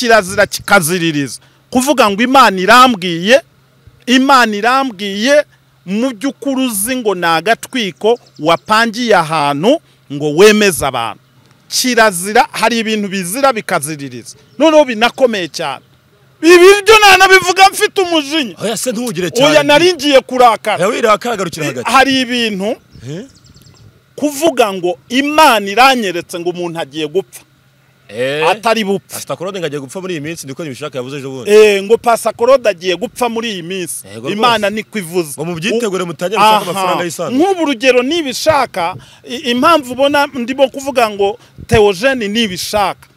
kirazira kikaziririza kuvuga ngo imana irambwiye imana irambwiye mu by'ukuri uzi ngo ni agatwiko wapangiye ahantu ngo wemeze abantu kirazira hari ibintu bizira bikaziririza noneho binakomeye cyane ibi byo nanabivuga mfite umujinya oya se ntugire cyane oya naringiye kurakara oya wirakagarukira hagati hari ibintu Eh? kuvuga ngo imana iranyeretse ngo umuntu agiye gupfa eh atari bupfa asitakorode ngo agiye gupfa muri iyi minsi niko ntibishaka yavuze ejo bundi Eh, ngo pasakorode agiye gupfa muri iyi minsi Yego imana niko ivuze ngo mubyitegure mutangire gushaka Aha. amafaranga y'isanzwe nk'ubu urugero nibishaka i- impamvu ubona ndimo kuvuga ngo teogene nibishaka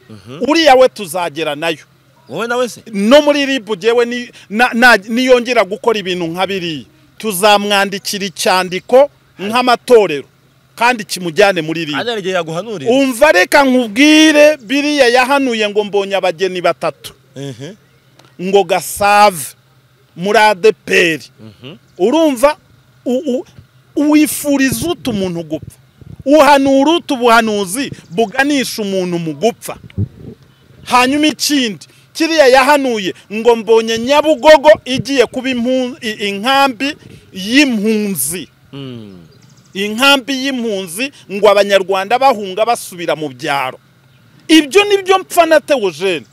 uriya we tuzagera nayo wowe nawe se no muri ribu gewe ni- na- na- niyongera gukora ibintu nka biriya tuzamwandikira icyandiko nk'amatorero kandi kimujyane muri ribu hano hari igihe yaguhanurira umva reka nkubwire biriya yahanuye ngo mbonye abageni batatu ehe ngo gasave muri adeperi urumva u- u- wifuriza utu umuntu gupfa uhanura utu buhanuzi buganisha umuntu mu gupfa hanyuma ikindi kiriya yahanuye ngo mbonye nyabugogo igiye kuba impu- i- inkambi y'impunzi Mm. inkambi y'impunzi ngo abanyarwanda bahunga basubira mu byaro ibyo ni byo mpfa na teogene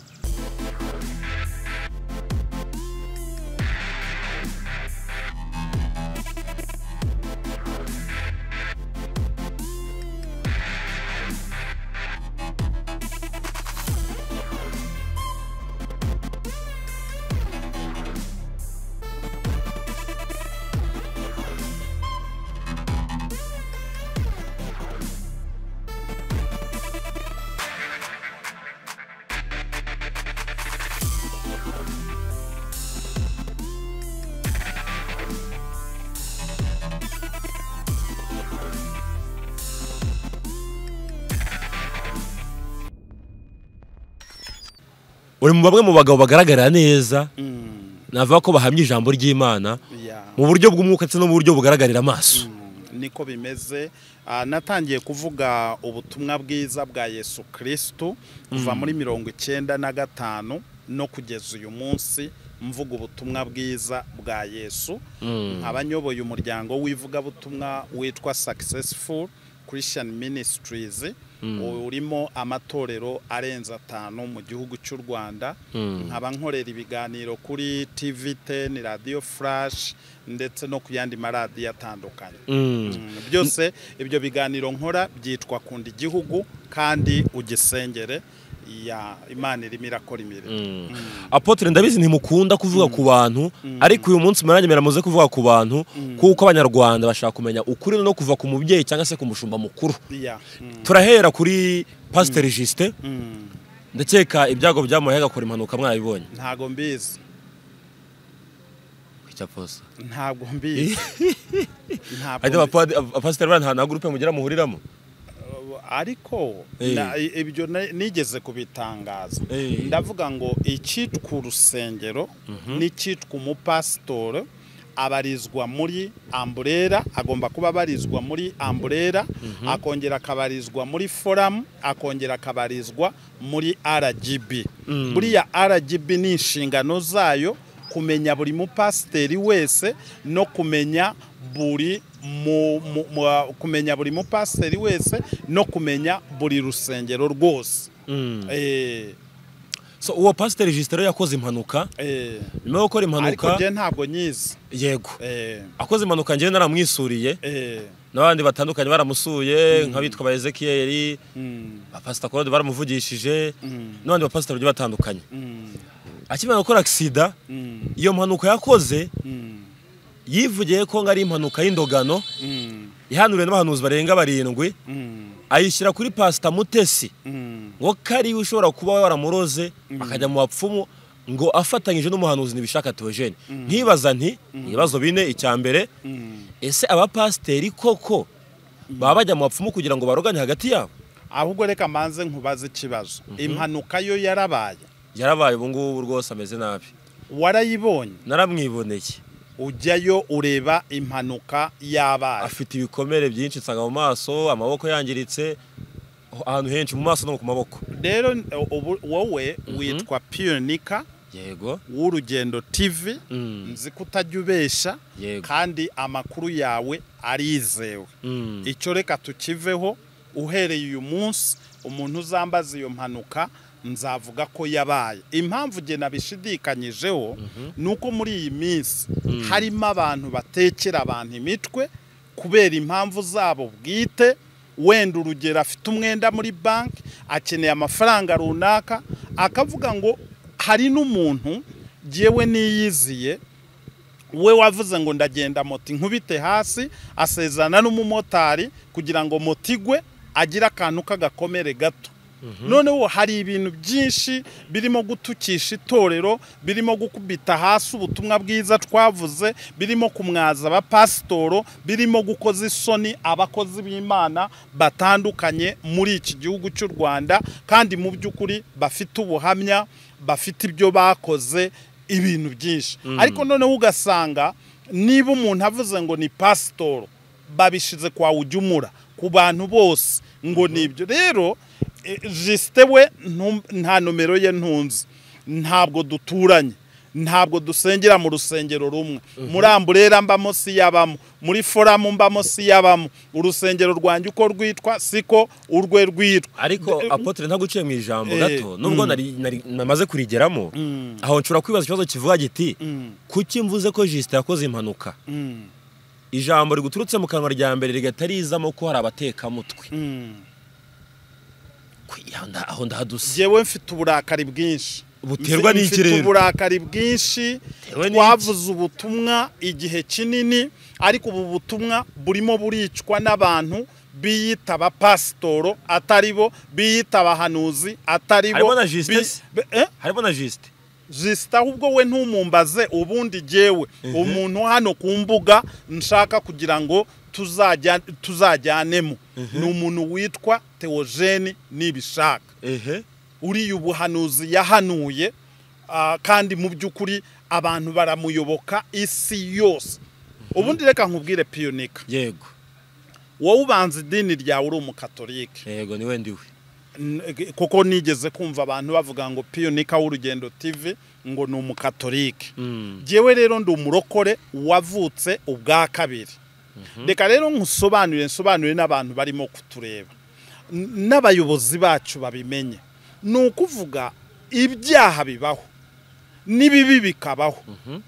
uri mu bamwe mu bagabo bagaragara neza navuga ko bahamya ijambo ry'imana mu buryo bw'umwuka ndetse no mu buryo bugaragarira amaso niko bimeze Ah, natangiye kuvuga ubutumwa bwiza bwa yesu kirisitu kuva muri mirongo icyenda na gatanu no kugeza uyu munsi mvuga ubutumwa bwiza bwa yesu nkaba nyoboye umuryango w'ivugabutumwa witwa successful christian ministries urimo amatorero arenze atanu mu gihugu cy'u rwanda nkaba nkorera ibiganiro kuri tv 10 radio flash ndetse no ku yandi maradiyo atandukanye Mm. Mm, byose ibyo biganiro nkora byitwa kunda igihugu kandi ugisengere ya imana irimo irakora imirimo apotre ndabizi ntimukunda kuvuga ku bantu ariko uyu munsi murange muze kuvuga ku bantu kuko abanyarwanda bashaka kumenya ukuri no kuva ku mubyeyi cyangwa se ku mushumba mukuru Ya, mm, turahera kuri pasiteri jisite mm, ndakeka ibyago byamuhaye agakora impanuka mwabibonye ntago mbizi icyaposa ntabwo mbizi Ntabwo hajya mbizi. abapasiteri bari nta na gurupe mugira muhuriramo ariko Eh. na- i- ibyo na- nigeze kubitangaza Eh. ndavuga ngo icyitwa urusengero n'icyitwa umupasitori abarizwa muri amburera agomba kuba abarizwa muri amburera akongera akabarizwa muri foramu akongera akabarizwa muri rgb buriya rgb ni inshingano zayo kumenya buri mupasiteri wese no kumenya buri mu, mu, mu, kumenya buri mupasiteri wese no kumenya buri rusengero rwose eh, so uwo pasiteri jisite rero yakoze impanuka eh. nyuma yo gukora ariko impanuka njye ntabwo nyizi yego eh, akoze impanuka njyewe naramwisuriye eh, n'abandi batandukanye baramusuye nk'abitwa ba ezekiyeri mm, abapasita korode baramuvugishije Mm. n'abandi bapasita bagiye batandukanye mm, akimara gukora agisida mm, iyo mpanuka yakoze mm, yivugiye ko ngo ari impanuka y'indogano mm, ihanuriwe n'abahanuzi barenga barindwi mm, ayishyira kuri pasita mutesi mm. ngo ko ariwe ushobora kuba waramuroze akajya mu bapfumu ngo afatanyije n'umuhanuzi ntibishaka teogene nkibaza nti ibibazo bine icya mbere Mm. ese abapasiteri koko baba bajya mu bapfumu kugira ngo barogane hagati yabo ahubwo reka manze nkubaze ikibazo impanuka yo yarabaye yarabaye ubu ngubu rwose ameze nabi warayibonye naramwiboneye ujyayo ureba impanuka yabaye afite ibikomere byinshi nsanga mu maso amaboko yangiritse ahantu henshi mu maso no ku maboko rero ubu- wowe witwa piyonika yego w'urugendo tv Mm. nzi ko utajya ubeshya yego kandi amakuru yawe arizewe Mm. icyo reka tukiveho uhereye uyu munsi umuntu uzambaza iyo mpanuka nzavuga ko yabaye impamvu nge nabishidikanyijeho ni uko muri iyi minsi harimo abantu batekera abantu imitwe kubera impamvu zabo bwite wenda urugero afite umwenda muri banki akeneye amafaranga runaka akavuga ngo hari n'umuntu ngewe niyiziye we wavuze ngo ndagenda moto inkubite hasi asezerana n'umumotari kugira ngo moto igwe agire akantu k'agakomere gato noneho hari ibintu byinshi birimo gutukisha itorero birimo gukubita hasi ubutumwa bwiza twavuze birimo kumwaza abapasitoro birimo gukoza isoni abakozi b'imana batandukanye muri iki gihugu cy'u rwanda kandi mu by'ukuri bafite ubuhamya bafite ibyo bakoze ibintu byinshi ariko noneho ugasanga niba umuntu avuze ngo ni pasitoro babishize kwa ujyumura ku bantu bose ngo ni ibyo rero eh, jisite we ntum- nta nomero ye ntunzi ntabwo duturanye ntabwo dusengera mu rusengero rumwe muri amburera mbamo siyabamo muri foramu mbamo siyabamo urusengero rwanjye uko rwitwa siko urwe rwitwa ariko apotre ntaguciye mu ijambo Eh, gato nubwo nari- nari- namaze kurigeramo aho nshobora kwibaza ikibazo kivuga giti kuki mvuze ko jisite yakoze impanuka Mm, ijambo riguturutse mu kanwa rya mbere rigahita rizamo ko hari abatekamutwe mm. Kwi- aho nda- aho ndahaduse Njyewe mfite uburakari bwinshi Buterwa Mfi- n'iki mfite rero? uburakari bwinshi Butewe n'iki? twavuze ubutumwa igihe kinini ariko ubu butumwa burimo buricwa n'abantu biyita abapasitoro atari bo biyita abahanuzi atari bo Harimo na Justin bi- se? be- eh? harimo na jisite jisita ahubwo we ntumumbaze ubundi jyewe umuntu hano ku mbuga nshaka kugira ngo tuzajya- tuzajyanemo ni umuntu witwa teogene nibishaka ehe uriya ubuhanuzi yahanuye ah, kandi mu by'ukuri abantu baramuyoboka isi yose ubundi reka nkubwire piyonika yego wowe ubanza idini ryawe uri umukatolike yego niwe ndiwe N- kuko nigeze kumva abantu bavuga ngo piyonika w'urugendo tv ngo ni umukatolike njyewe rero ndi umurokore wavutse ubwa kabiri reka rero nkusobanurire nsobanurire n'abantu barimo kutureba N- n'abayobozi bacu babimenye ni ukuvuga ibyaha bibaho n'ibibi bikabaho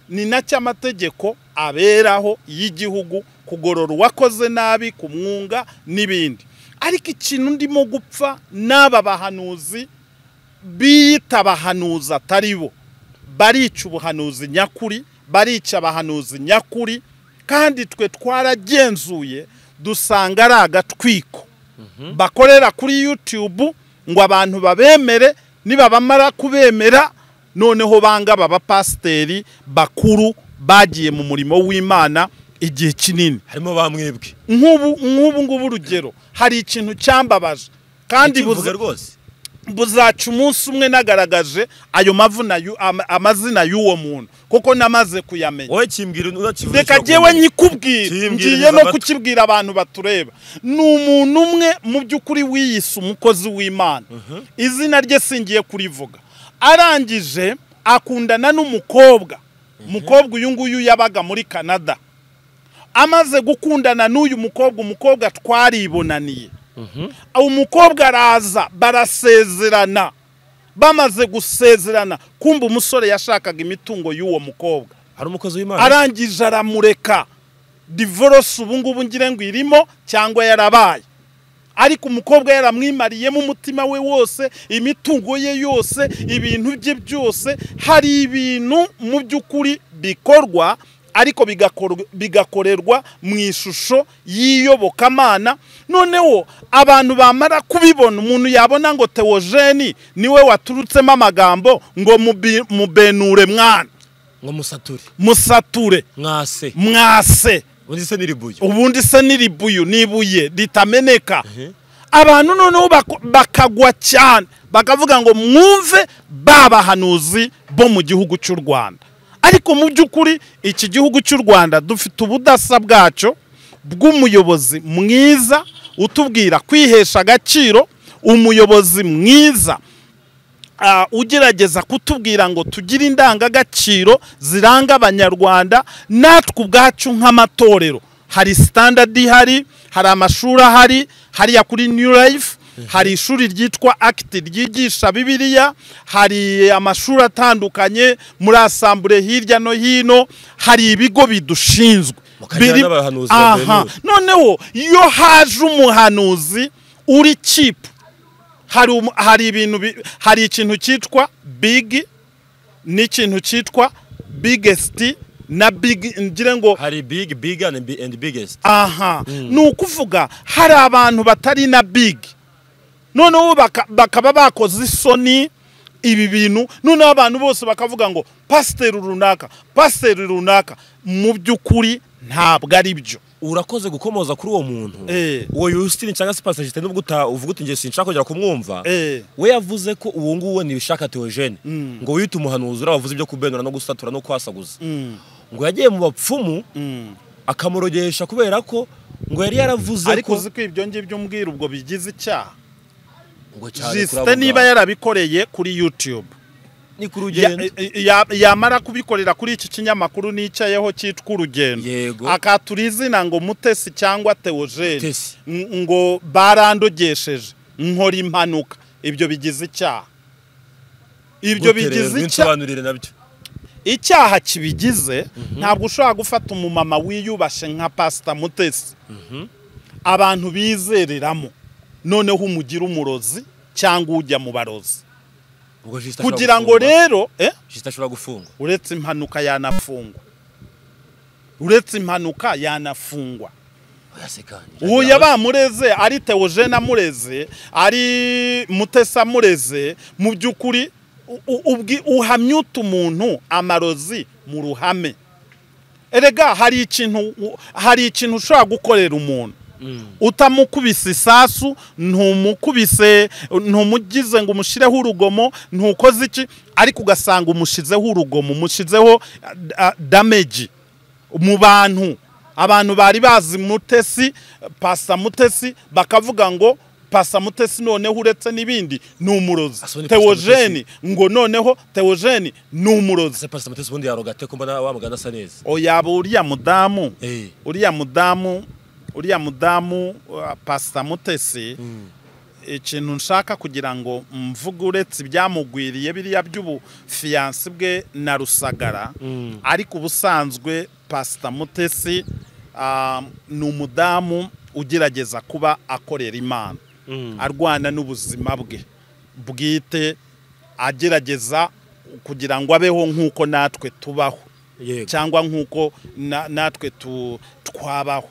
ni nacyo amategeko aberaho y'igihugu kugorora uwakoze nabi kumwunga n'ibindi ariko ikintu ndimo gupfa n'aba bahanuzi biyita abahanuzi atari bo barica ubuhanuzi nyakuri barica abahanuzi nyakuri kandi twe twaragenzuye dusanga ari agatwiko bakorera kuri youtube ngo abantu babemere nibabamara kubemera noneho banga aba bapasiteri bakuru bagiye mu murimo w'imana igihe kinini harimo ba mwebwe nk'ubu nk'ubu ngubu urugero hari ikintu cyambabaje kandi buzi- Ikivuga rwose buzaca umunsi umwe nagaragaje ayo mavuna yu- ama- amazina y'uwo muntu kuko namaze kuyamenya wowe kimbwira unakivuga reka jyewe nyikubwire Kimbwira ngiye no inzira kukibwira abantu batureba ni umuntu umwe mu by'ukuri wiyise umukozi w'imana izina rye singiye kurivuga arangije akundana n'umukobwa umukobwa uyu nguyu yabaga muri canada amaze gukundana n'uyu mukobwa umukobwa twaribonaniye umukobwa araza barasezerana bamaze gusezerana kumva umusore yashakaga imitungo y'uwo mukobwa hari umukozi w'imana arangije aramureka divorce ubu ngubu ngire ngo irimo cyangwa yarabaye ariko umukobwa yaramwimariyemo umutima we wose imitungo ye yose ibintu bye byose hari ibintu mu by'ukuri bikorwa ariko bigakor- bigakorerwa mu ishusho y'iyobokamana noneho abantu bamara kubibona umuntu yabona ngo teogeni niwe waturutsemo amagambo ngo mubi- mubenure mwana ngo musature musature mwase mwase undi se n'iribuye ubundi se n'iribuyu n'ibuye ritameneka abantu noneho bako- bakagwa cyane bakavuga ngo mwumve ba bahanuzi bo mu gihugu cy'u rwanda ariko mu by'ukuri iki gihugu cy'u rwanda dufite ubudasa bwacyo bw'umuyobozi mwiza utubwira kwihesha agaciro umuyobozi mwiza ah, ugerageza kutubwira ngo tugire indangagaciro ziranga abanyarwanda natwe ubwacu nk'amatorero hari sitandadi ihari hari amashuri ahari hariya kuri new life hari ishuri ryitwa akiti ryigisha bibiliya hari amashuri atandukanye muri asambure hirya no hino hari ibigo bidushinzwe Mukagira Biri- n'abahanuzi aha bavuye noneho iyo haje umuhanuzi uri kipu hari umu- hari ibintu bi- hari ikintu cyitwa big n'ikintu cyitwa biggest na big ngire ngo hari big big and bi- and biggest aha ni ukuvuga hari abantu batari na big noneho baka- bakaba bakoze isoni ibi bintu noneho abantu bose bakavuga ngo pasiteri runaka pasiteri runaka mu by'ukuri ntabwo ari byo urakoze gukomoza kuri uwo muntu Eh. uwo Justin cyangwa se Pastor Justin nubwo uta- uvuga uti njye sinshaka kongera kumwumva Eh. we yavuze ko uwo nguwo ntibishaka Theogene ngo wite umuhanuzi uriya wavuze ibyo kubenura no gusatura no kwasaguza ngo yagiye mu bapfumu akamurogesha kubera ko ngo yari yaravuze ariko ko uzi ko ibyo ngibyo umbwira ubwo bigize icyaha ngo cyane jisite kuravuga. niba yarabikoreye kuri yutube ni ku rugendo Ya- ya- yamara kubikorera kuri iki kinyamakuru nicayeho cyitwa urugendo Yego. akatura izina ngo mutesi cyangwa teogene Mutesi. N- ngo barandogesheje nkora impanuka ibyo bigize icyaha ibyo Gute rero? bigize icyaha binsobanurire nabyo icyaha kibigize ntabwo ushobora gufata umumama wiyubashe nka pasita mutesi abantu bizereramo noneho umugira umurozi cyangwa ujya mu barozi ubwo Justin ashobora kugira ngo gufungwa. rero eh? Justin ashobora gufungwa uretse impanuka yanafungwa uretse impanuka yanafungwa uwo yabamureze ari teogene amureze ari mutesa amureze mu by'ukuri u- u- ubwi- uhamya utu umuntu amarozi mu ruhame erega hari ikintu u- hari ikintu ushobora gukorera umuntu utamukubise isasu ntumukubise ntumugize ngo umushyireho urugomo ntukoze iki ariko ugasanga umushizeho urugomo umushizeho dameji mu bantu abantu bari bazi mutesi pasa mutesi bakavuga ngo pasa mutesi noneho uretse n'ibindi ni umurozi Ah, so ni Pastor teogene ngo noneho teogene ni umurozi se pastor mutesi ubundi yarogate ko mbona wa muganda asa neza yaba uriya mudamu eh uriya mudamu uriya mudamu uh, pasita mutesi ikintu nshaka kugira ngo mvuge uretse ibyamugwiriye biriya by'ubufiyansi bwe na rusagara ariko ubusanzwe pasita mutesi ah, ni umudamu ugerageza kuba akorera imana arwana n'ubuzima bwe bwite agerageza kugira ngo abeho nk'uko natwe tubaho yego cyangwa nk'uko na- natwe tu- twabaho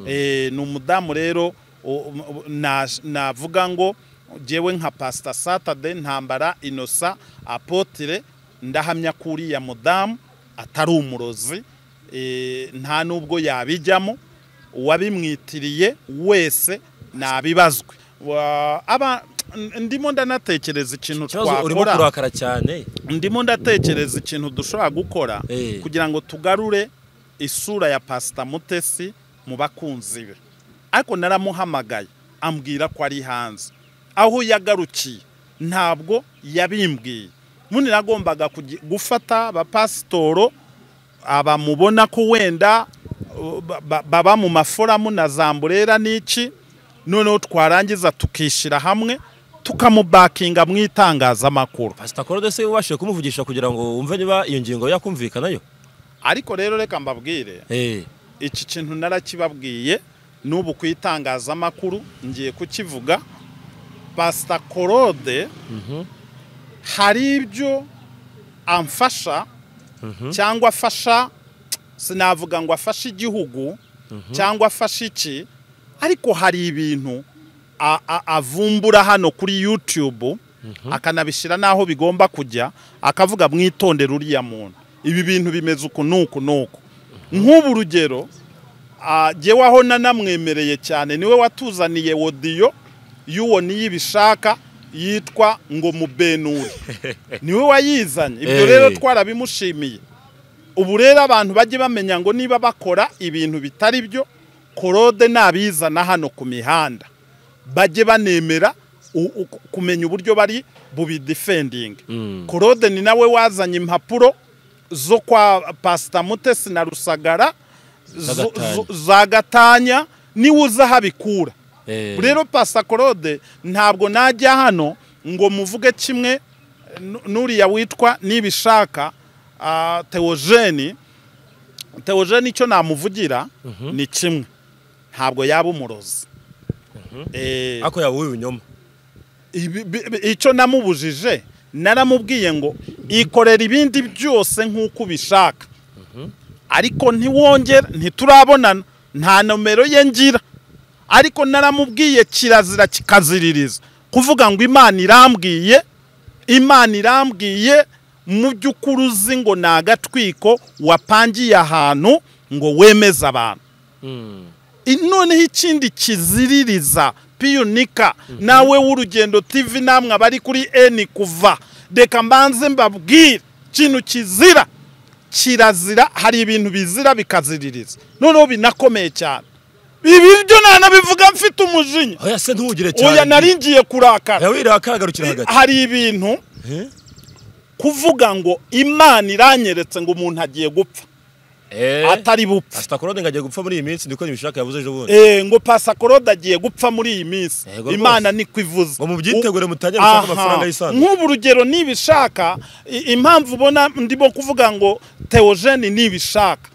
Eh, ni umudamu rero o- o- na- navuga ngo ngewe nka pasita satade ntambara inosa apotire ndahamya ko uriya mudamu atari umurozi eh, nta n'ubwo yabijyamo uwabimwitiriye wese nabibazwe Wa- aba- ndimo ndanatekereza ikintu ikibazo urimo twakora kurakara cyane ndimo ndatekereza ikintu dushobora gukora Eh. kugira ngo tugarure isura ya pasita mutesi mu bakunzi be ariko naramuhamagaye ambwira ko ari hanze aho yagarukiye ntabwo yabimbwiye ubundi nagombaga kugi- gufata abapasitoro abamubona ko wenda uh, ba- ba- baba mu maforamu na zamburera n'iki noneho twarangiza tukishyira hamwe tukamubakinga mu itangazamakuru pastor Claude se wabashije kumuvugisha kugira ngo wumve niba iyo ngingo yakumvikanayo ariko rero reka mbabwire eh iki kintu narakibabwiye n'ubu ku itangazamakuru ngiye kukivuga pasita korode hari ibyo amfasha cyangwa afasha sinavuga ngo afashe igihugu cyangwa afashe iki ariko hari ibintu a- a- avumbura hano kuri yutube akanabishyira n'aho bigomba kujya akavuga mwitondere uriya muntu ibi bintu bimeze uku n'uku n'uku nk'ubu urugero ah, jyewe aho nanamwemereye cyane niwe watuzaniye wodiyo y'uwo niyibishaka yitwa ngo mubenure niwe wayizanye ibyo Eh. rero twarabimushimiye ubu rero abantu bajye bamenya ngo niba bakora ibintu bitari byo korode nabizana hano ku mihanda bajye banemera u- u- kumenya uburyo bari bubidifendinga claude ni nawe wazanye impapuro zo kwa pasita mutesi na rusagara zo- Gatanya. zo- za gatanya niwe uzi aho abikura Eh. rero pasita claude ntabwo najya hano ngo muvuge kimwe nu- n'uriya witwa nibishaka ah, teogeni teogeni icyo namuvugira ni kimwe ntabwo yaba umurozi Eh, ariko yaba uw'ibinyoma ibi- bi- bi- icyo namubujije naramubwiye ngo ikorera ibindi byose nk'uko ubishaka ariko ntiwongera ntiturabonana nta nomero ye ngira ariko naramubwiye kirazira kikaziririza kuvuga ngo imana irambwiye imana irambwiye mu by'ukuri uzi ngo ni agatwiko wapangiye ahantu ngo wemeze abantu I- noneho ikindi kiziririza piyunika nawe w'urugendo tv namwe abari kuri eni kuva reka mbanze mbabwire ikintu kizira kirazira hari ibintu bizira bikaziririza noneho binakomeye cyane ibi byo nanabivuga mfite umujinya oya se ntugire cyane oya naringiye kurakara oya wirakagarukira hagati hari ibintu Eh? kuvuga ngo imana iranyeretse ngo umuntu agiye gupfa Eh. atari bupfe pasita korode ngo agiye gupfa muri iyi minsi niko ntibishaka yavuze ejo bundi Eh, ngo pasakoroda agiye gupfa muri iyi minsi Yego rwose. imana niko ivuze ngo mubyitegure mutajya gushaka Aha. amafaranga y'isanzwe nk'ubu urugero nibishaka i- impamvu ubona ndimo kuvuga ngo teogene nibishaka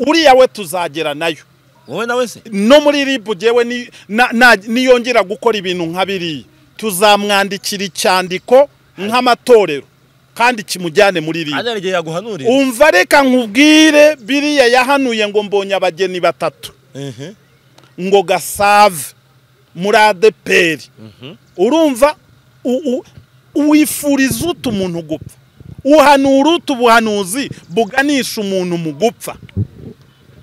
uriya we tuzagera nayo wowe nawe se no muri ribu gewe ni- na- na- niyongera gukora ibintu nka biriya tuzamwandikira icyandiko nk'amatorero kandi kimujyane muri ribu hariya igihe yaguhanurira umva reka nkubwire biriya yahanuye ngo mbonye abageni batatu Ehe. ngo gasave muri adeperi urumva u- u- wifuriza ute umuntu gupfa uhanura ute ubuhanuzi buganisha umuntu mu gupfa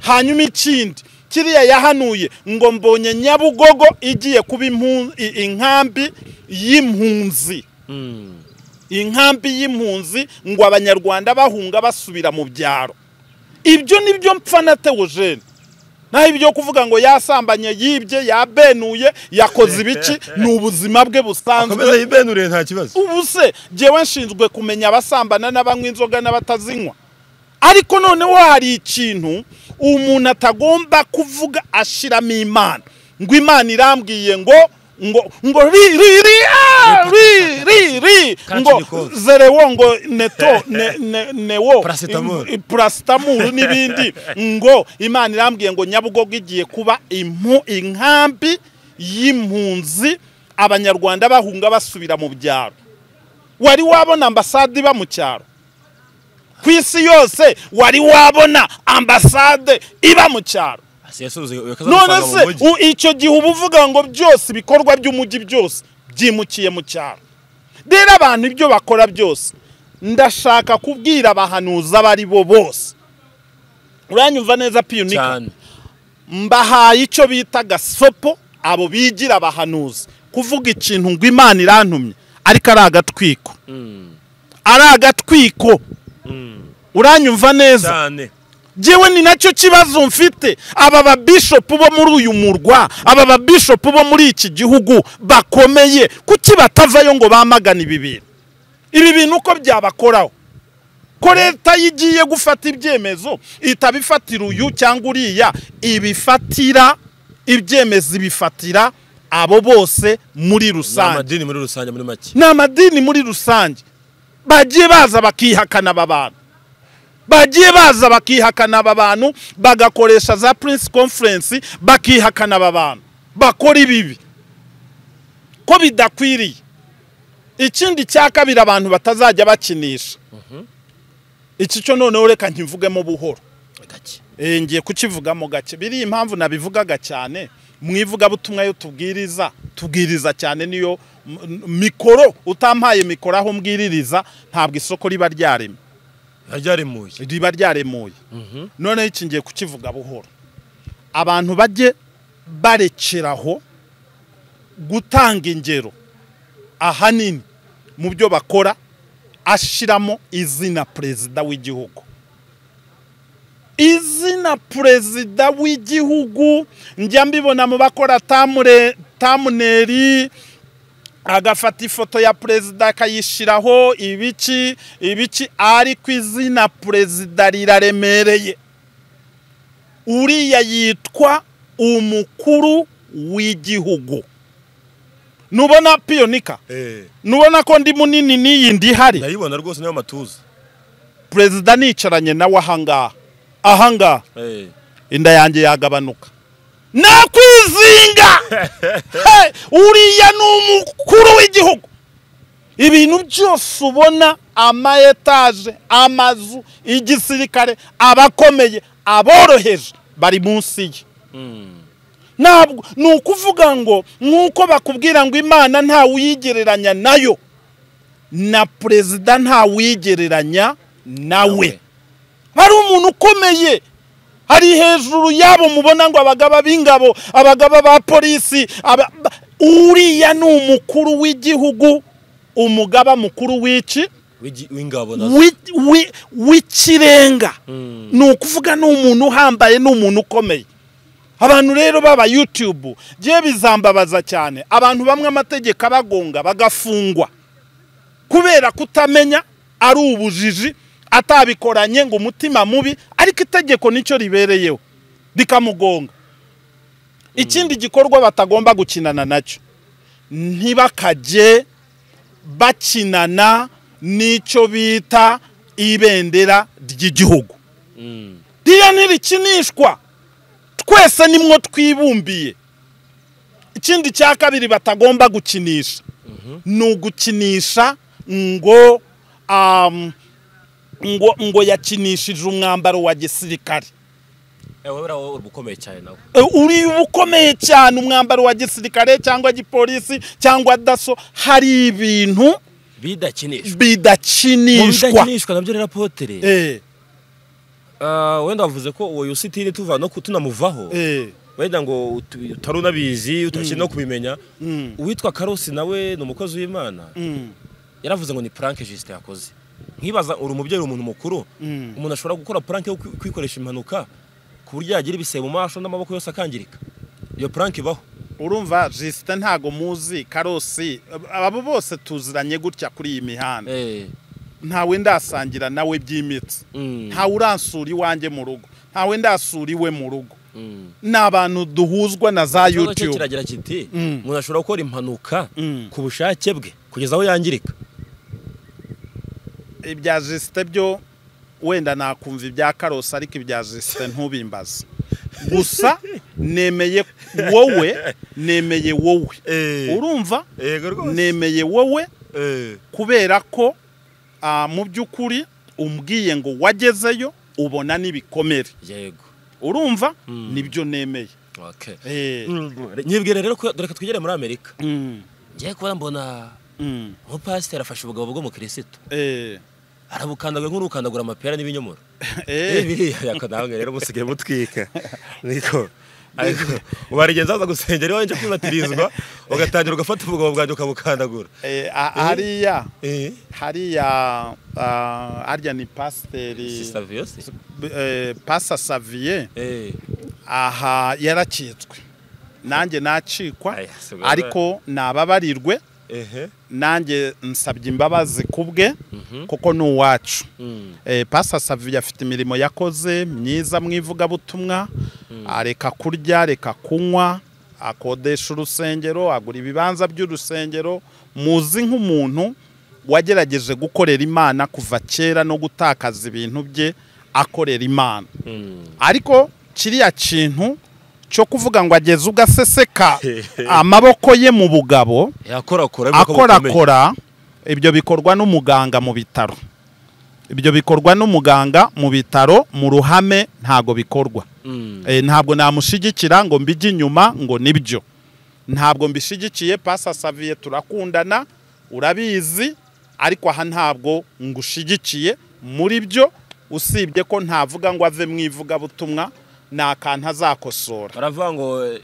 hanyuma ikindi kiriya yahanuye ngo mbonye nyabugogo igiye kuba impu- i- inkambi y'impunzi Mm. inkambi y'impunzi ngo abanyarwanda bahunga basubira mu byaro ibyo ni byo mpfa na teogene naho ibyo kuvuga ngo yasambanye yibye yabenuye yakoze ibiki ni ubuzima bwe akomeza busanzwe yibenuriye nta kibazo ubu se njyewe nshinzwe kumenya abasambana n'abanywa inzoga n'abatazinywa ariko noneho hari ikintu umuntu atagomba kuvuga ashiramo imana ngo imana irambwiye ngo ngo ngo ri ri ri ah, ri ri ri Kaci ngo gikoze. zerewo ngo neto ne ne newo Paracetamol. i- i- paracetamol n'ibindi ngo imana irambwiye ngo nyabugogo igiye kuba impu inkambi y'impunzi abanyarwanda bahunga basubira mu byaro wari wabona ambasade iba mu cyaro ku isi yose wari wabona ambasade iba mu cyaro Asi yasubiza iyo kaza none amafaranga mu se mujyi. u- icyo gihe uba uvuga ngo byose ibikorwa by'umujyi byose byimukiye mu cyaro rero abantu ibyo bakora byose ndashaka kubwira abahanuzi abo ari bo bose uranyumva neza piyunika cyane mbahaye icyo bita agasopo abo bigira abahanuzi kuvuga ikintu ngo imana irantumye ariko ari agatwiko ari agatwiko uranyumva neza cyane njyewe ni nacyo kibazo mfite aba babishopu bo muri uyu murwa aba babishopu bo muri iki gihugu bakomeye kuki batavayo ngo bamagane ibi bintu ibi bintu uko byabakoraho ko leta yo igiye gufata ibyemezo ihita bifatira uyu cyangwa uriya ibifatira ibyemezo ibifatira abo bose muri ni rusange amadini muri rusange muri make ni amadini muri rusange bagiye baza bakihakana aba bantu bagiye baza bakihakana aba bantu bagakoresha za prince conference bakihakana aba bantu bakora ibibi ko bidakwiriye ikindi cya kabiri abantu batazajya bakinisha iki cyo noneho reka nkivugemo buhoro gake Eh, ngiye kukivugamo gake biriya impamvu nabivugaga cyane mu ivugabutumwa yo tubwiriza tubwiriza cyane niyo m- n- mikoro utampaye mikoro aho mbwiririza ntabwo isoko riba ryaremye yaryaremuye riba ryaremuye noneho iki ngiye kukivuga buhoro abantu bajye barekeraho gutanga ingero ahanini mu byo bakora ashiramo izina perezida w'igihugu izina perezida w'igihugu njya mbibona mu bakora tamure tamuneri agafata ifoto ya perezida akayishyiraho ibiki ibiki ariko izina perezida riraremereye uriya yitwa umukuru w'igihugu nubona piyonika nubona ko ndi munini n'iyi ndi ihari ndayibona rwose niyo matuza perezida nicaranye nawe ahangaha ahangaha inda yanjye yagabanuka nakwizinga Hey, uriya ni umukuru w'igihugu ibintu byose ubona ama etaje amazu igisirikare abakomeye aboroheje bari munsi ye ntabwo ni ukuvuga ngo nk'uko bakubwira ngo imana nta wigereranya nayo na perezida nta wigereranya nawe hari umuntu ukomeye hari hejuru yabo mubona ngo abagaba b'ingabo abagaba ba polisi aba- ba- uriya ni umukuru w'igihugu umugaba mukuru w'iki W'igi- w'ingabo nazo wi- wi- w'ikirenga ni ukuvuga ni umuntu uhambaye ni umuntu ukomeye abantu rero baba yutubu bye bizambabaza cyane abantu bamwe amategeko abagonga bagafungwa kubera kutamenya ari ubujiji atabikoranye ngo umutima mubi ariko itegeko nicyo ribereyeho rikamugonga ikindi gikorwa batagomba gukinana nacyo ntibakajye bakinana n'icyo bita ibendera ry'igihugu ririya ntirikinishwa twese nimwo twibumbiye ikindi cya kabiri batagomba gukinisha ni ugukinisha ngo am, ngo ngo yakinishije umwambaro wa gisirikare wowe uraho uri ukomeye cyane nawe E, uri ukomeye cyane umwambaro wa gisirikare cyangwa gipolisi cyangwa daso hari ibintu bidakinishwa mu bidakinishwa bidakinishwa nabyo rero apotere Eh, Ah, wenda wavuze ko uwo yusitini tuva no ku- tunamuvaho eh, wenda ngo utu- utari unabizi utakiri no kubimenya mm, uwitwa karosi nawe ni umukozi w'imana mm, yaravuze ngo ni puranke jisite yakoze nkibaza uri umubyeyi uri umuntu mukuru mm. umuntu ashobora gukora puranke yo kwi- kwikoresha impanuka ku buryo yagira ibisebe mu maso n'amaboko yose akangirika iyo puranke ibaho urumva jisite ntago muzi karosi abo bose tuziranye gutya kuri iyi mihanda Eh, ntawe ndasangira nawe by'imitsi mm, ntawe uransura iwanjye mu rugo ntawe ndasura iwe mu rugo mm. ni abantu duhuzwa na za Ikibazo cyo yutube kiragira kiti Mm. umuntu ashobora gukora impanuka Mm. ku bushake bwe kugeza aho yangirika ibya jisite byo wenda nakumva ibya karosi ariko ibya jisite ntubimbaze gusa nemeye wowe nemeye wowe urumva nemeye wowe kubera ko ah, mu by'ukuri umbwiye ngo wagezeyo ubona n'ibikomere yego urumva Mm. nibyo nemeye okay. Eh, nyibwira rero ko reka twigere muri amerika mm, ngiye kubona mbona mm, umupasiteri afashe ubugabo bw'umukirisitu eh, arabukandagura nk'urukandagura amapera n'ibinyomoro Eh, eh, biriya yako nawe rero musigaye mutwika niko ariko ubarigenza aza gusenga ariho wajya kwibatirizwa ugatangira ugafata ubugabo bwanjye ukabukandagura eh, a- hariya eh hariya ah, harya ni pasiteri sister viyose eh, pasa saviye eh aha yarakitswe nanjye nacikwa Aya, si bwo. ariko nababarirwe ehe nanjye nsabye imbabazi ku bwe mhm kuko ni uwacu mm Eh, pasa saviye afite imirimo yakoze myiza mu ivugabutumwa areka kurya reka kunywa akodesha urusengero agura ibibanza by'urusengero muzi nk'umuntu wagerageje gukorera imana kuva kera no gutakaza ibintu bye akorera imana mm ariko kiriya kintu cyo kuvuga ngo ageze ugaseseka amaboko ye mu bugabo yakorakora ariko bukomeye. akorakora ibyo bikorwa n'umuganga mu bitaro ibyo bikorwa n'umuganga mu bitaro mu ruhame ntago bikorwa mm Eh, ntabwo namushigikira ngo mbijye inyuma ngo nibyo ntabwo mbishigikiye pasa saviye turakundana urabizi ariko aha ntabwo ngushigikiye muri byo usibye ko ntavuga ngo ave mu ivugabutumwa ni akantu azakosora baravuga ngo eh,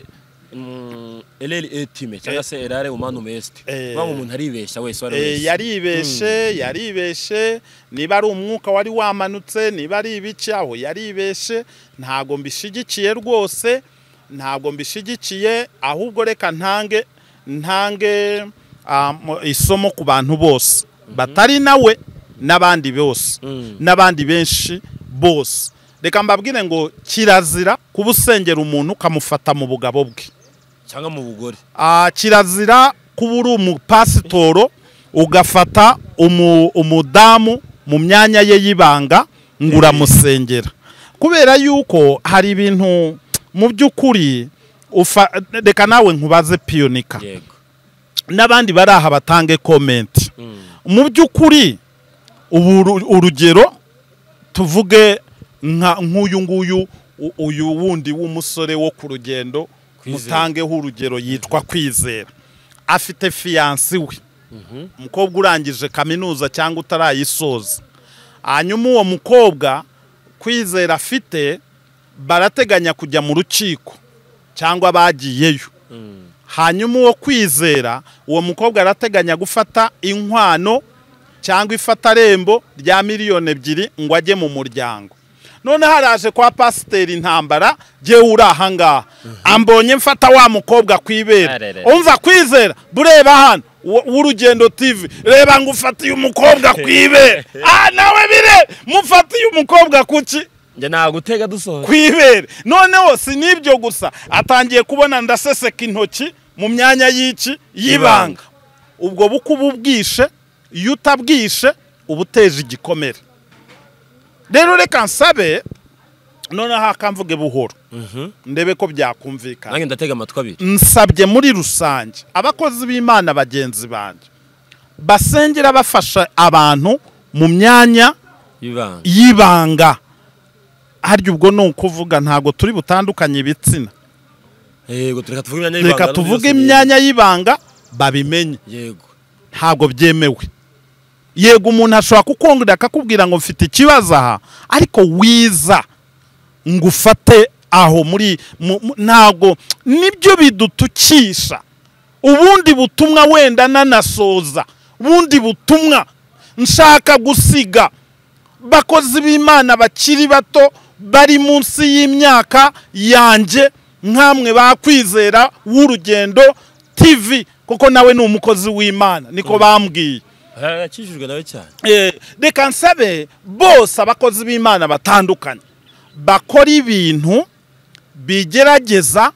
mm, eleli etime cyangwa se elare umanu mesti Eh. bavuga ngo umuntu aribeshya wese uwo ari Eh, wese yaribeshe yaribeshe niba ari umwuka wari wamanutse niba ari ibiki aho yaribeshe ntabwo mbishigikiye rwose ntabwo mbishigikiye ahubwo reka ntange ntange ah, mu- isomo ku bantu bose batari nawe n'abandi bose Mm. n'abandi benshi bose reka mbabwire ngo kirazira kuba usengera umuntu ukamufata mu bugabo bwe cyangwa mu bugore Ah, kirazira kuba uri umupasitoro ugafata umu- umudamu mu myanya ye y'ibanga ngo uramusengera kubera yuko hari ibintu mu by'ukuri ufa- reka nawe nkubaze piyonika yego n'abandi bari aha batange komenti Mm. mu by'ukuri ubu uru- urugero tuvuge nka- nk'uyu nguyu u- uyu wundi w'umusore wo ku rugendo Kwizera. mutangeho urugero yitwa kwizera afite fiyansi we umukobwa urangije kaminuza cyangwa utarayisoza hanyuma uwo mukobwa kwizera afite barateganya kujya mu rukiko cyangwa bagiyeyo Mm. hanyuma uwo kwizera uwo mukobwa arateganya gufata inkwano cyangwa ifatarembo rya miliyoni ebyiri ngo ajye mu muryango noneho haraje kwa pasiteri intambara jyewe uri ahangaha ambonye mfata wa mukobwa ku ibera Arerere. umva kwizera bureba hano wo- w'urugendo tv reba ngo ufatiye umukobwa ku ibera ah nawe bire mufatiye umukobwa kuki njye nagutega dusohora ku ibere noneho si n'ibyo gusa atangiye kubona ndaseseka intoki mu myanya y'iki y'ibanga Y'ibanga. ubwo buko uba ubwishe iyo utabwishe uba uteje igikomere rero reka nsabe noneho akamvuge buhoro ndebe ko byakumvikana nange ndatega amatwi abiri nsabye muri rusange abakozi b'imana bagenzi banjye basengera bafasha abantu mu myanya y'ibanga y'ibanga harya ubwo ni ukuvuga ntabwo turi butandukanye ibitsina yego reka tuvuge imyanya y'ibanga reka n'undi tuvuge yose biye- imyanya y'ibanga babimenye yego ntabwo byemewe yego umuntu ashobora kukongera akakubwira ngo mfite ikibazo aha ariko wiza ngo ufate aho muri mu- mu- ntabwo nibyo bidutukisha ubundi butumwa wenda nanasoza ubundi butumwa nshaka gusiga bakozi b'imana bakiri bato bari munsi y'imyaka yanjye nkamwe bakwizera w'urugendo tv kuko nawe ni umukozi w'imana niko bambwiye yakijijwe nawe cyane Eh, reka nsabe bose abakozi b'imana batandukanye bakora ibintu bigerageza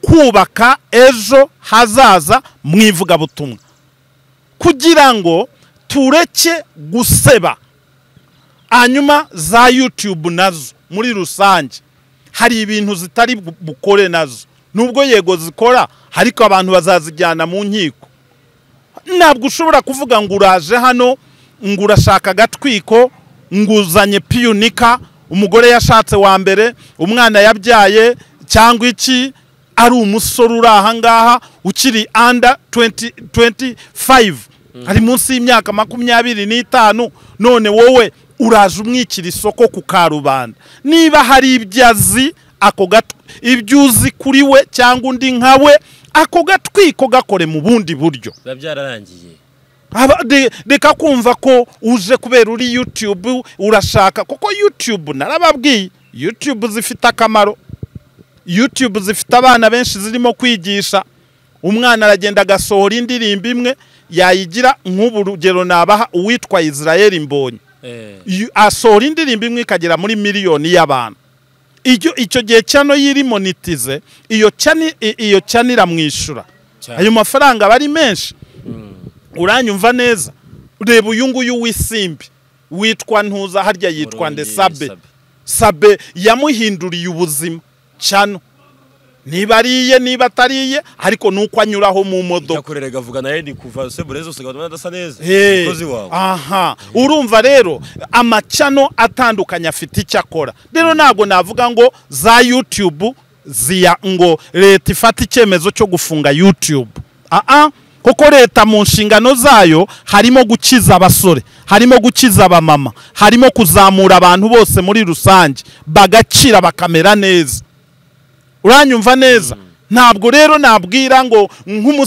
kubaka ejo hazaza mu ivugabutumwa kugira ngo tureke guseba hanyuma za yutube nazo muri rusange hari ibintu zitari bu- bukore nazo nubwo yego zikora ariko abantu bazazijyana mu nkiko ntabwo ushobora kuvuga ngo uraje hano ngo urashaka agatwiko ngo uzanye piyunika umugore yashatse wa mbere umwana yabyaye cyangwa iki ari umusore uri ahangaha ukiri anda 25 ari munsi y'imyaka makumyabiri n'itanu none wowe uraje umwikira isoko ku karubanda niba hari ibyo azi ako gat- ibyo uzi kuri we cyangwa undi nka we ako gatwiko gakore mu bundi buryo biba byararangiye Aba- de- reka kumva ko uje kubera uri yutube urashaka kuko yutube narababwiye yutube zifite akamaro yutube zifite abana benshi zirimo kwigisha umwana aragenda agasohora indirimbo imwe yayigira nk'ubu rugero nabaha uwitwa israel mbonyi Eh, Yu- asohora indirimbo imwe ikagera muri miliyoni y'abantu Icyo- icyo gihe cyano yiri monitize iyo cyani- i- iyo cyane iramwishyura cyane. ayo mafaranga aba ari menshi uranyumva neza reba uyu nguyu w'isimbi witwa ntuza harya yitwa Murundi ndesabe sabe yamuhinduriye ubuzima cyano niba ariye niba atariye ariko nuko anyuraho mu modoka ntakorere gavuga nawe ni kuva sebure zose ukabona adasa neza Hey. umukozi wawe aha urumva rero amacano atandukanye afite icyo akora rero ntabwo navuga ngo za yutube ziya ngo leta ifate icyemezo cyo gufunga yutube aha kuko leta mu nshingano zayo harimo gukiza abasore harimo gukiza abamama harimo kuzamura abantu bose muri rusange bagacira bakamera neza uranyumva neza ntabwo rero nabwira ngo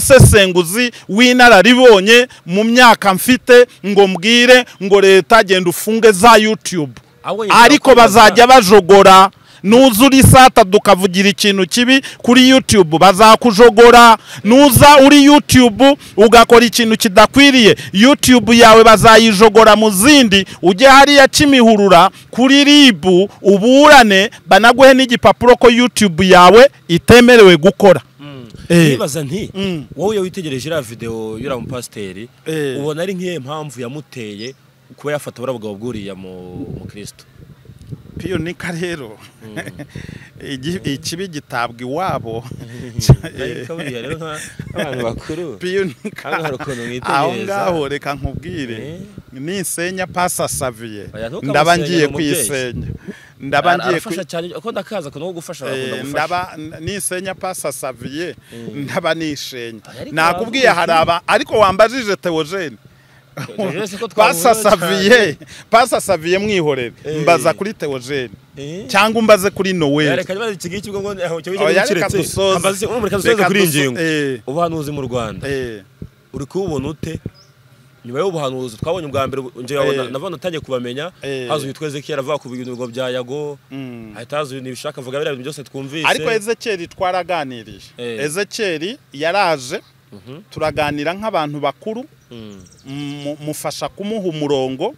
nk'umusesenguzi w'inararibonye mu myaka mfite ngo mbwire ngo leta genda ufunge za yutube Ahubwo njye ariko nakwibaza- bazajya bajogora nuzura isatadu ukavugira ikintu kibi kuri yutube bazakujogora nuza uri yutube ugakora ikintu kidakwiriye yutube yawe bazayijogora mu zindi ujye hariya kimihurura kuri ribu uburane banaguhe n'igipapuro ko yutube yawe itemerewe gukora Eh. nibaza nti wowe iyo witegereje iriya videwo y'uriya mupasiteri Eh. ubona ari nk'iyo mpamvu yamuteye kuba yafata buriya bugabo bwuriya mu- mu kirisito piyonika rero igi- ikibi gitabwa iwabo ariko buriya rero nka- nk'abantu bakuru piyonika Hano hari ukuntu mwitegereza. aho ngaho reka nkubwire Eh. nisenya pasa saviye Oya, ntukamusenge ndaba ngiye ngo umubyeyi. kuyisenya ndaba Ara- ngiye arafasha cyane kuko ndakaza akantu ko gufasha Eh, arakunda gufasha ndaba n- nisenya pasa saviye ndaba nishenya Ariko nakubwiye hari aba ariko wambajije teogene Teogene si ko pasa twahura cyane. saviye pasa saviye mwihorere Eh. mbaza kuri teogene Eh. cyangwa umbaze kuri noel reka niba iki ngiki ubwo ngo aho cyo Oya, cyo reka kiretse dusoze. ambaze umwe Reka reka dusoze kuri iyi duso- ngingo eh. ubuhanuzi mu Rwanda Eh. uri kububona ute nyuma y'ubuhanuzi twabonye ubwa mbere njye Eh. wabona navana utangiye kubamenya Eh. haza witwa Ezekiel avuga ku bintu ngo bya Yago Mm. ahita haza ibintu bishaka avuga biriya bintu byose twumvise ariko ezekeri twaraganiriye Eh. ezekeri yaraje turaganira nk'abantu bakuru Mm, mu- mufasha kumuha umurongo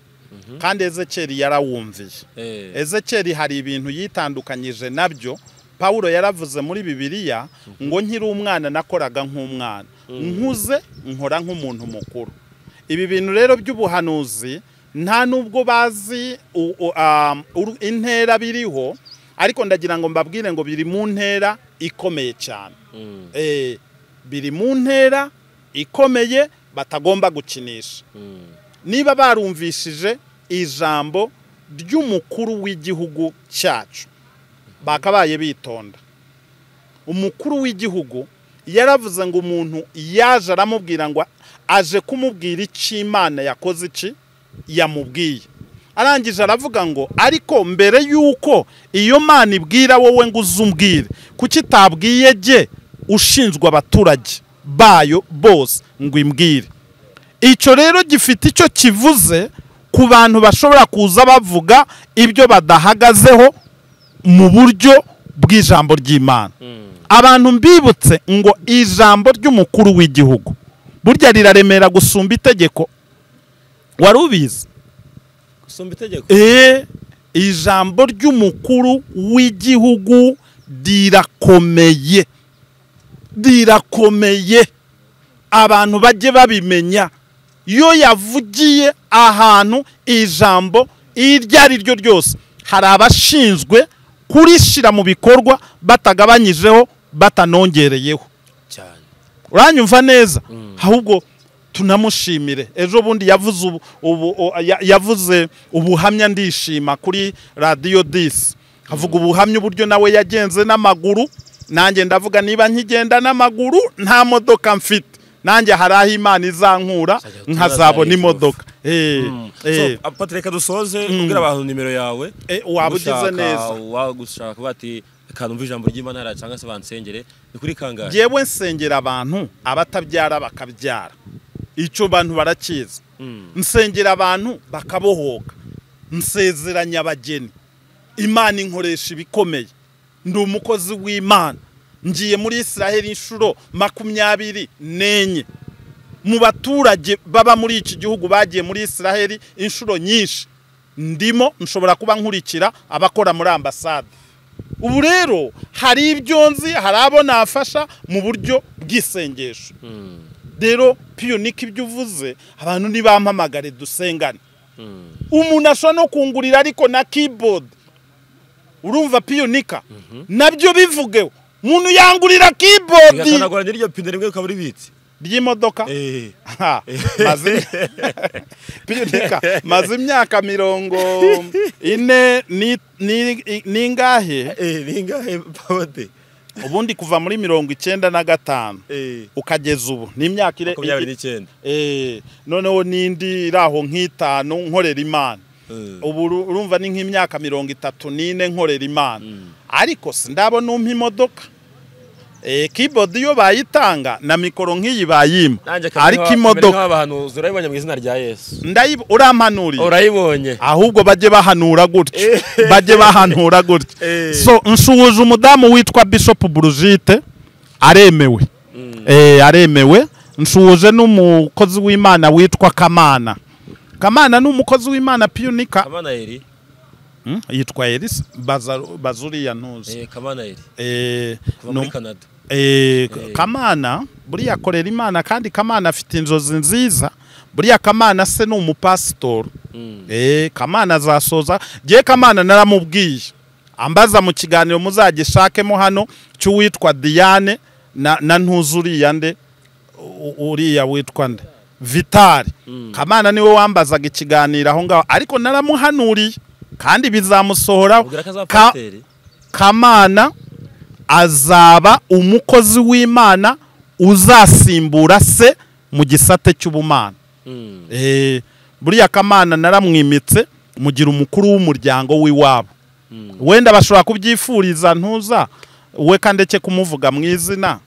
kandi ezekeri yarawumviye eh. ezekeri hari ibintu yitandukanyije nabyo pawulo yaravuze muri bibiliya ngo nkiri umwana nakoraga nk'umwana nkuze nkora nk'umuntu mukuru ibi bintu rero by'ubuhanuzi nta nubwo bazi u- u- um, uru- intera biriho ariko ndagira ngo mbabwire ngo biri mu ntera ikomeye cyane Mm, Eh, biri mu ntera ikomeye batagomba gukinisha mm. niba barumvishije ijambo ry'umukuru w'igihugu cyacu bakabaye bitonda umukuru w'igihugu yaravuze ngo umuntu yaje aramubwira ngo aje kumubwira icyo imana yakoze iki yamubwiye arangije aravuga ngo ariko mbere y'uko iyo mana ibwira wowe ngo uzumbwire kuki itabwiye jye ushinzwe abaturage bayo bose ngo imbwire icyo rero gifite icyo kivuze ku bantu bashobora kuza bavuga ibyo badahagazeho mu buryo bw'ijambo ry'imana abantu mbibutse ngo ijambo ry'umukuru w'igihugu burya riraremera gusumba itegeko wari ubizi Usumba itegeko eee ijambo ry'umukuru w'igihugu rirakomeye rirakomeye abantu bajye babimenya iyo yavugiye ahantu ijambo iryo ari ryo ryose hari abashinzwe kurishyira mu bikorwa batagabanyijeho batanongereyeho cyane uranyumva neza ahubwo tunamushimire ejo bundi yavuze ubu, ubu, o- ya- yavuze ubuhamya ndishima kuri radiyo disi avuga ubuhamya uburyo nawe yagenze n'amaguru nanjye ndavuga niba nkigenda n'amaguru nta modoka mfite nanjye hari aho imana izankura Uzajya utubaza nkazabona Yehova. imodoka Eh, eh, so Patrick reka dusoze ubwira abantu nimero yawe eh, waba ugize ugushaka, neza wagushaka bati kanumva ijambo ry'imana hariya cyangwa se bansengere ni kuri kangahe yewe nsengera abantu abatabyara bakabyara icyo bantu barakizi Mm. nsengera abantu bakabohoka nsezeranya abageni imana inkoresha ibikomeye ndi umukozi w'imana ngiye muri israheli inshuro makumyabiri n'enye mu baturage baba muri iki gihugu bagiye muri israheli inshuro nyinshi ndimo nshobora kuba nkurikira abakora muri ambasade ubu rero hari ibyo nzi hari abo nafasha mu buryo bw'isengesho Mm, rero piyonika ibyo uvuze abantu nibampamagare dusengane mm. umuntu ashobora no kungurira ariko na keyboard urumva piyonika nabyo bivugeho umuntu yangurira keyboard bigakanagura n'iryo pine rimwe ukaba uribitse ry'imodoka Eh, Ha, maze piyonika maze imyaka mirongo ine ni- ni- n'ingahe eh, bingahe pawode ubundi kuva muri mirongo icyenda na gatanu Eh, ukageza ubu ni imyaka ire- makumyabiri n'icyenda Eh, noneho n'indi iri aho nk'itanu nkorera imana Eh, ubu uru- urumva ni nk'imyaka mirongo itatu n'ine nkorera imana ariko sindabona umpa imodoka keyboard iyo bayitanga na mikoro nk'iyi bayima ariko imodoka abahanuzi urayibonye mu izina rya yesu ndayibu urampanuriye urayibonye ahubwo bajye bahanura gutya Eh. bajye bahanura gutya Eh. so nsuhuza umudamu witwa bishop Brigitte aremewe eh, aremewe nsuhuje n'umukozi w'imana witwa kamana kamana ni umukozi w'imana piyunika kamana eri Hmm? yitwa Elise Bazaru- bazuriya ntuzi Eh, kamana eri Eh, kuva no- muri canada Eh, kamana buriya akorera imana kandi kamana afite inzozi nziza buriya kamana se ni umupasitori Eh, kamana azasoza ngewe kamana naramubwiye ambaza mu kiganiro muzagishakemo hano cy'uwitwa diane na, na ntuzuriya nde U- uriya witwa nde vitari kamana niwe wambazaga ikiganiro aho ngaho ariko naramuhanuriye kandi bizamusohoraho ubwira ko azaba Ka- pasiteri kamana azaba umukozi w'imana uzasimbura se mu gisate cy'ubumana Mm. Eh, buriya kamana naramwimitse mugira umukuru w'umuryango w'iwabo Mm. wenda bashobora kubyifuriza ntuza we kandeke kumuvuga mu izina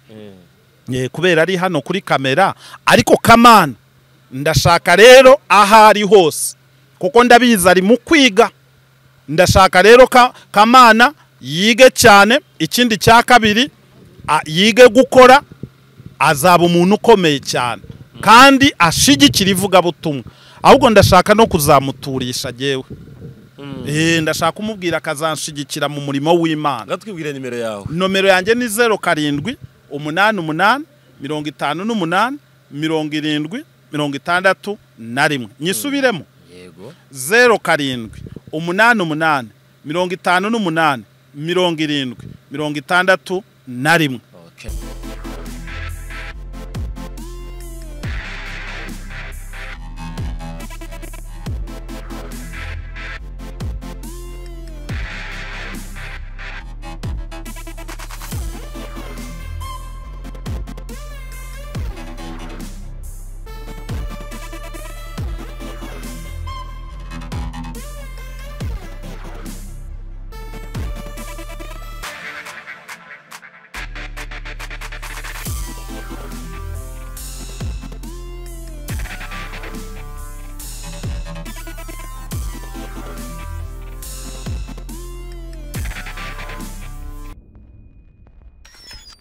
Eh. eh, kubera ari hano kuri kamera ariko kamana ndashaka rero aho ari hose kuko ndabizi ari mu kwiga ndashaka rero ka, kamana yige cyane ikindi cya kabiri a- yige gukora azaba umuntu ukomeye cyane kandi ashigikira ivugabutumwa ahubwo ndashaka no kuzamuturisha jyewe Mm. Eh, ndashaka kumubwira akazanshigikira mu murimo w'imana Ngaho twibwire nimero yawe nomero yanjye ni zeru karindwi umunani umunani mirongo itanu n'umunani mirongo irindwi mirongo itandatu na rimwe nyisubiremo yego zeru karindwi umunani umunani mirongo itanu n'umunani mirongo irindwi mirongo itandatu na rimwe